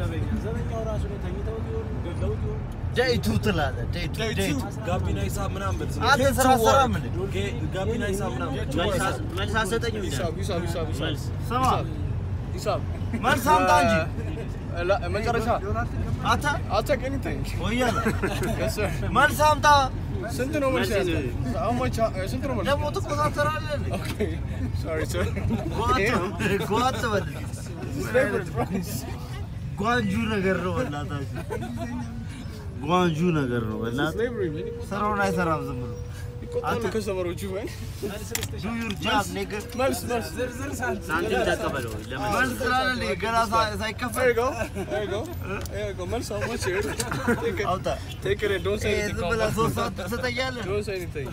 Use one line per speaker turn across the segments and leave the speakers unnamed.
ዘበኛ ዘበኛው ራሱ ላይ ተኝተው ቢሆን ገድለው ቢሆን
ዴይቱ ትላለህ። ዴይቱ ዴይቱ
ጋቢና ሂሳብ ምናምን በል ዝም
አንተ ስራ ሰራ ምን
ጌ- ጋቢና ሂሳብ ምናምን
መልስ አሰጠኝም
ሂሳብ ሂሳብ ሂሳብ ሂሳብ
መልስ
ስማ
ሂሳብ
መልስ አምጣ እንጂ
እ፣ ላ- መጨረሻ
አንተ
አልተክ ኤኒቲንግ
ወያለ
Yes, sir.
መልስ አምጣ።
ስንት ነው መልስ ያዘ? How much- uh, ስንት ነው መልስ?
ደግሞ ትቆጣጠራለህ እንዴ?
Okay. Sorry, sir.
ጓት ጓት በል
Favorite price.
ጓንጁ ነገር ነው በእናታችሁ ጓንጁ ነገር ነው በእናትህ
Slavery, man.
ስራውን አይሰራም ዝም ብሎ
ይቆጣሉ ከስተመሮቹ man.
ዱ ዩር ጃብ ኔገር
መልስ መልስ
ሳንቲም ተቀበለው ለምን
መልስ ስላለ እንዴ ገና ሳ-
There
ሳይከፈል
you go. There you go. There you go. መልስ how much here? Take it.
አውጣ
Take it and don't say
ይሄ
anything.
ዝም ብለህ ሶስት ሰዓት ትሰጠኛለህ
Don't say anything.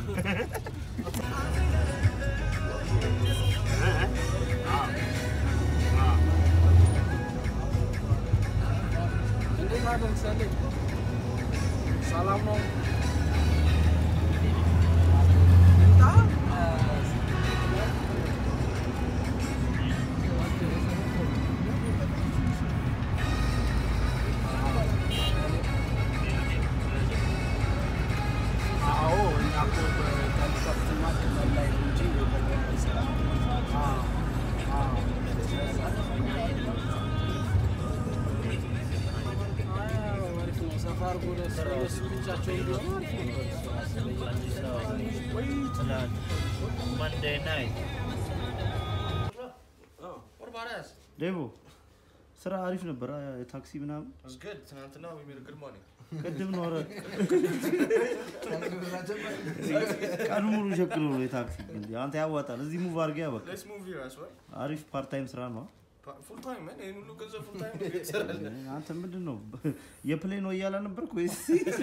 እንዴት አደረሰልኝ? ሰላም ነው? ይምጣ? አዎ እኛ እኮ በከፍተኛ ክልል ላይ ነው እንጂ አይሰራም። አዎ አዎ ሰፋ አድርጎ ለእሱ ብቻቸውን ቢሆኑ
መንዴይ ናይት ዴቦ ስራ አሪፍ ነበር። አ- የታክሲ ምናምን
It's good. ትናንትና we made a good money.
ቅድም ነው። ኧረ ቀኑ ሙሉ ሸክሎ ነው የታክሲ እንጂ አንተ ያዋጣል። እዚህ ሙቭ አድርገህ በቃ
Let's move here as well.
አሪፍ ፓርት ታይም ስራ ነው።
Full time, man. ይሄን ሁሉ ገንዘብ full time ነው ይሰራል።
አንተ ምንድን ነው የፕሌን ነው እያለ ነበርክ ወይስ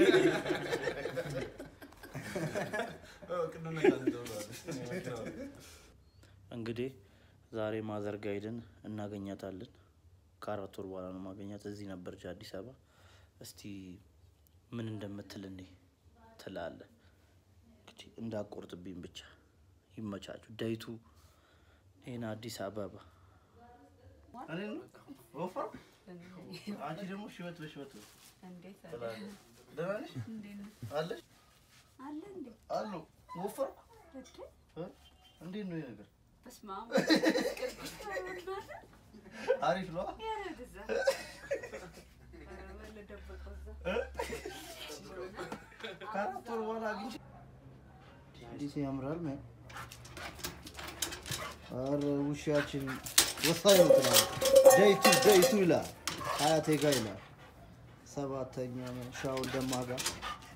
ቅድም ነገር እንደውላለሁ።
እንግዲህ ዛሬ ማዘር ጋ ሄደን እናገኛታለን። ከአራት ወር በኋላ ነው ማገኛት። እዚህ ነበረች አዲስ አበባ። እስቲ ምን እንደምትል እኔ ትላለ። እንግዲህ እንዳቆርጥብኝ ብቻ ይመቻችሁ። ዳይቱ ይህን አዲስ አበባ እኔ ነው ወፍራም፣ አንቺ ደግሞ ሽበት በሽበት ነው።
እንዴት
ትላለህ። ደህና ነሽ
እንዴት ነው?
አለሽ
አለ እንዴ?
አሉ ወፈርኩ።
እድ
እ? እንዴት ነው ይሄ ነገር?
በስመ አብ ቅዱስ ተወልዷል።
አሪፍ ነው።
ኧረ ወደዛ። ኧረ በለ ደበቀው እዛ።
ከአራት ወር በኋላ አግኝቼ እንዴት ያምራል! ምን ኧረ ውሻችን ወሳኝ ነው ትላለህ። ደይቱ ደይቱ ይላል፣ ሀያቴ ጋ ይላል። ሰባተኛ ሻውን ደማ ጋር